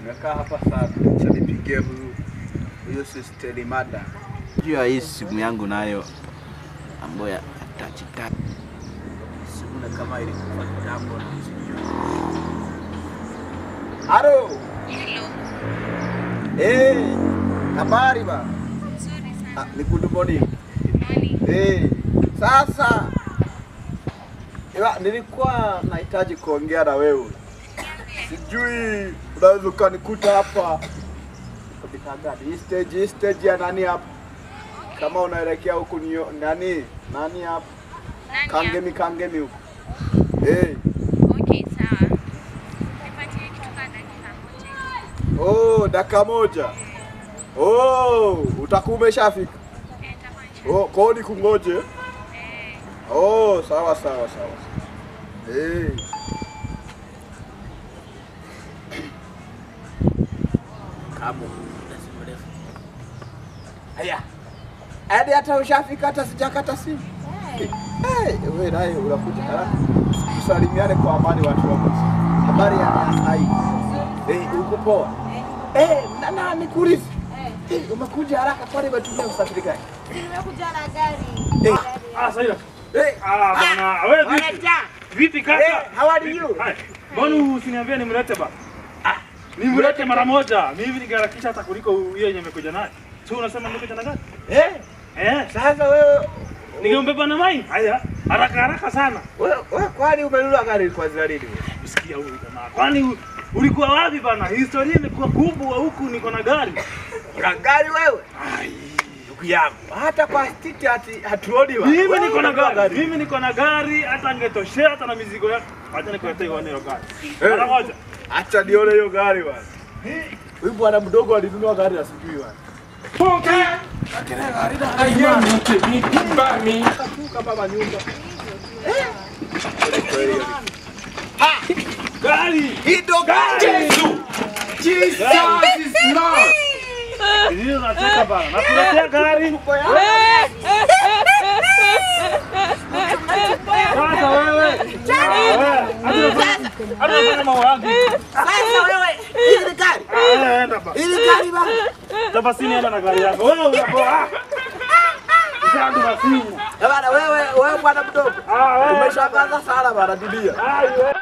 Nimekaa hapa sana. Acha nipigie huyu huyu sister Mada. Juu ya hii simu yangu nayo ambayo ya touch touch. Simu na kama ilikufa kitambo na sijui. Halo. Hello. Eh, habari ba? Nzuri Ah, sana. ni good morning. Morning. Eh, sasa Ewa, nilikuwa nahitaji kuongea na wewe. Sijui unaweza ukanikuta hapa katika gani? Hii stage, hii stage ya nani hapa? Kama unaelekea huku ni nani? Nani hapa? Nani Kangemi kangemi huku. Eh, hapa? Okay, sawa. Nipatie kitu kama dakika moja. oh, dakika moja. Oh, utakuwa umeshafika. Eh, nitakuwa nisha- Oh, kodi kungoje. Eh, Oh, sawa sawa sawa. Eh. Kamo. Haya. Hadi hata ushafika hata sijakata simu. Eh, wewe naye unakuja haraka. Tusalimiane kwa amani watu wa Mosi. Habari ya hai. Eh, uko poa? Eh, na na nikuulize. Eh, umekuja haraka kwani umetumia usafiri gani? Nimekuja na gari. Eh, Ah, Saida. eh, Ah, bana, wewe vipi? Vipi kaka? Eh, how are you? Hai. Mbona usiniambie nimlete ba? Ah, nimlete mara moja. Mimi nigarakisha hata kuliko hiyo yenye nimekuja naye. Tu unasema nimekuja na gani? eh, Eh, sasa wewe ningembeba na mai. Haya, haraka haraka sana. wewe wewe kwani umenunua gari kwa zina nini? wewe? Usikia huyu jamaa. Kwani u- ulikuwa wapi bana? Historia imekuwa kubwa huku niko na gari. Una gari wewe? Ai, Ndugu yangu. Hata kwa stiti hati hatuoni wa. mimi Wewe niko na ununua gari. Mimi niko na gari hata angetoshea hata na mizigo yako. Acha nikuletee hiyo hiyo gari. Mara moja. Acha nione hiyo gari bwana. Huyu bwana mdogo alinunua gari na sijui bwana. Katuka baba nyumba. Gari! Hii ndo gari. Jesus is Lord. Ndio nataka bana. Nakuletea gari. Sasa wewe. Ah, wewe. Hadi unafanya- hadi unafanya mambo yangu. Sasa wewe, hii ni gari. Ah, enda ba. Hii ni gari bwana. Tafasini enda na gari yako. Wewe unapoa. Ah. Ushaandu basi. Eh, Bwana wewe, wewe bwana mdogo. Ah, wewe. Umeshangaza sana bwana dunia. Ah, wewe.